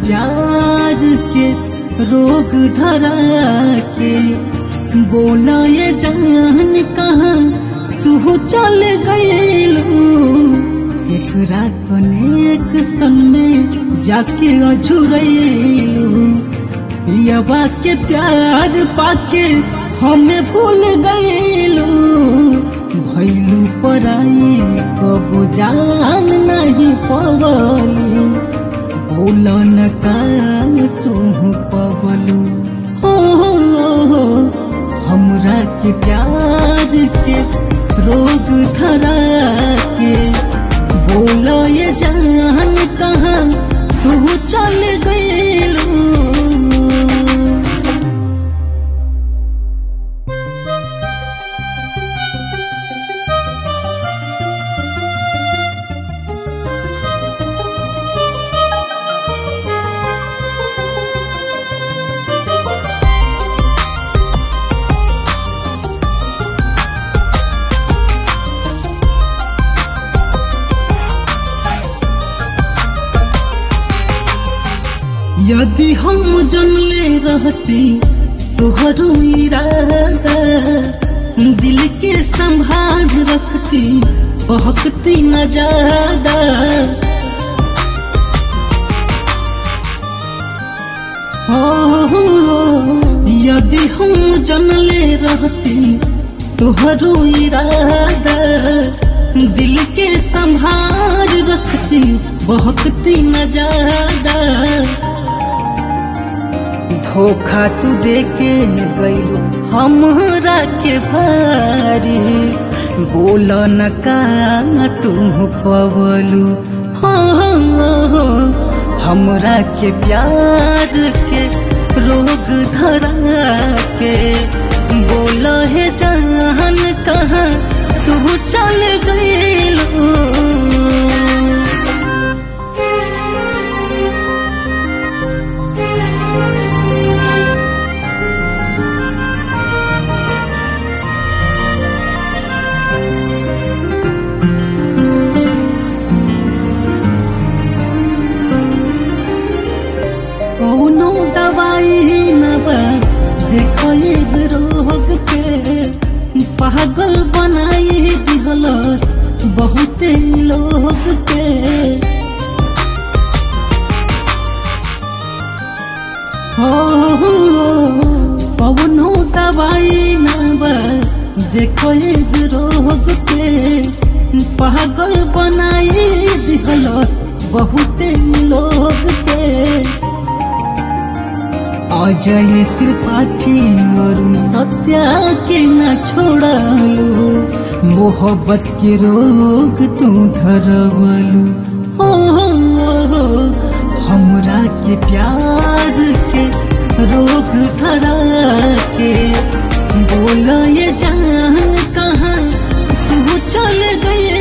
प्यार के रोग धरा के बोला ये जान कहाँ तू चल गईलू एक रात एक सन में जाके अझुरैलू पियवा के प्यार पाके हमें भूल गईलू भैलू पराई कबो जान नहीं पवलू बोलन का तू पवलू हो, हो, हो हमरा के प्यार के रोग धरा के बोलो ये जान कहाँ तू चल गईलू यदि हम जनले रहती तोहरो इरादा दिल के संभाल रखती बहकती न ज्यादा हो यदि हम जनले रहती तोहरो इरादा दिल के संभाल रखती बहकती न ज्यादा धोखा तू दे के गईलू हमरा के भारी बोल न का तू पवलू हो, हो, हो हमरा के प्यार के रोग धरा के बोल है जान कहाँ तू चल गईलू कौनो दवाई न बा देखो एक रोग के पागल बनाई दिहलस बहुते लोग के हो कौनो दवाई न बा देखो एक रोग के पागल बनाई दिहलस बहुते लोग के अजय त्रिपाठी अरुण सत्या के न छोड़लू मोहब्बत के रोग तू धरवलू हो, हो, हो हमरा के प्यार के रोग धरा के बोल ये जान कहाँ तू चल गए